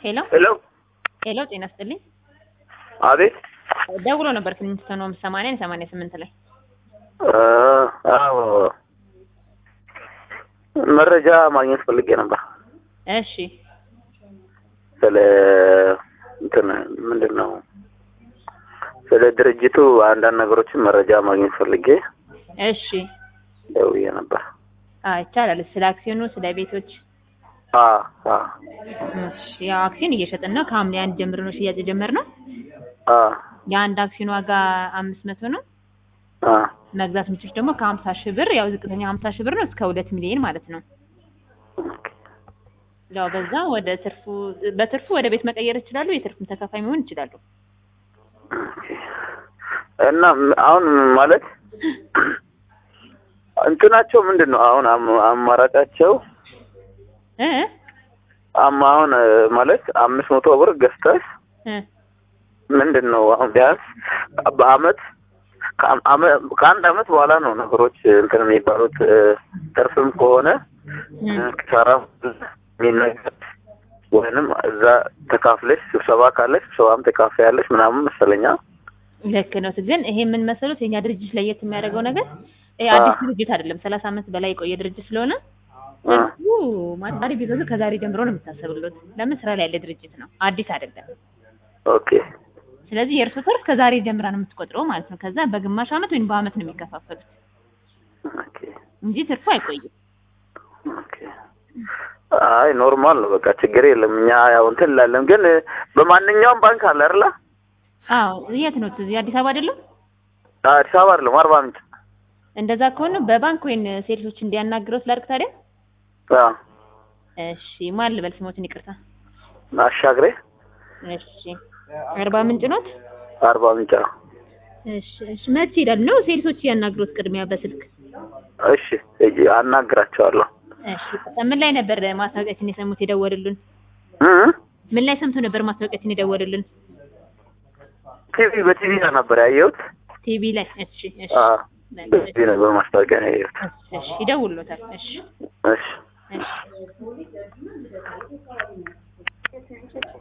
ሄሎ ሄሎ ሄሎ፣ ጤና ይስጥልኝ። አቤት ደውሎ ነበር ክሊንግስተን ሆምስ ሰማንያን ሰማንያ ስምንት ላይ አ- አዎ መረጃ ማግኘት ፈልጌ ነበር እሺ ስለ እንትን ምንድን ነው ስለ ድርጅቱ አንዳንድ ነገሮችን መረጃ ማግኘት ፈልጌ እሺ ደውዬ ነበር አ ይቻላል። ስለ አክሲዮኑ፣ ስለ ቤቶች አ አ እሺ፣ ያው አክሲዮን እየሸጥን ነው። ከሐምሌ አንድ ጀምሮ ነው ሽያጭ የጀመርነው። አ የአንድ አክሲዮን ዋጋ አምስት መቶ ነው። አ መግዛት ምችች ደግሞ ከሀምሳ ሺህ ብር ያው ዝቅተኛ ሀምሳ ሺህ ብር ነው እስከ ሁለት ሚሊዮን ማለት ነው። ያው በዛ ወደ ትርፉ በትርፉ ወደ ቤት መቀየር ይችላሉ። የትርፉም ተካፋይ መሆን ይችላሉ። እና ም- አሁን ማለት እንትናቸው ምንድን ነው አሁን አም- አማራጫቸው እ አም አሁን እ፣ ማለት አምስት መቶ ብር ገዝተህ እ ምንድን ነው አሁን ቢያንስ በአመት ከአም- አመ- ከአንድ አመት በኋላ ነው ነገሮች እንትን የሚባሉት እ፣ ትርፍም ከሆነ እ ኪሳራ የሚነገር ወይንም እዛ ተካፍለሽ ስብሰባ ካለሽ ስብሰባም ተካፍያለሽ ምናምን መሰለኛ ልክ ነው። ግን ይሄ ምን መሰሉት የኛ ድርጅት ለየት የሚያደርገው ነገር ይሄ አ። አዲስ ድርጅት አይደለም። ሰላሳ አመት በላይ የቆየ ድርጅት ስለሆነ አ። ትርፉ ማለት ዛሬ ቢገዙ ከዛሬ ጀምሮ ነው የምታሰብሉት። ለምን ስራ ላይ ያለ ድርጅት ነው፣ አዲስ አይደለም። ኦኬ ስለዚህ የእርሱ ትርፍ ከዛሬ ጀምራ ነው የምትቆጥረው ማለት ነው። ከዛ በግማሽ አመት ወይም በአመት ነው የሚከፋፈሉት ኦኬ እንጂ ትርፉ አይቆይም። ኦኬ አይ ኖርማል ነው በቃ ችግር የለም እኛ ያው እንትን እንላለን ግን እ፣ በማንኛውም ባንክ አለ አይደለ አዎ የት ነው? እዚህ አዲስ አበባ አይደለም? አዲስ አበባ አይደለም አርባ ምንጭ እንደዛ ከሆነ በባንክ ወይን ሴልሶች እንዲያናግረው ስላድርግ ታዲያ። አ እሺ ማን ልበል ስሞትን? ይቅርታ። አሻግሬ እሺ አርባ ምንጭ ኖት? አርባ ምንጭ ነው እሺ እሺ መቼ ይሄዳል ነው ሴልሶች ያናግሩት ቅድሚያ በስልክ እሺ ሂጂ አናግራቸዋለሁ እሺ ምን ላይ ነበር ማስታወቂያችን የሰሙት የደወሉልን እ ምን ላይ ሰምቶ ነበር ማስታወቂያችን የደወሉልን ቲቪ በቲቪ ነበር ያየሁት ቲቪ ላይ እሺ እሺ አ በቲቪ ነበር ማስታወቂያ ነው ያየሁት እሺ ይደውሉታል እሺ እሺ እሺ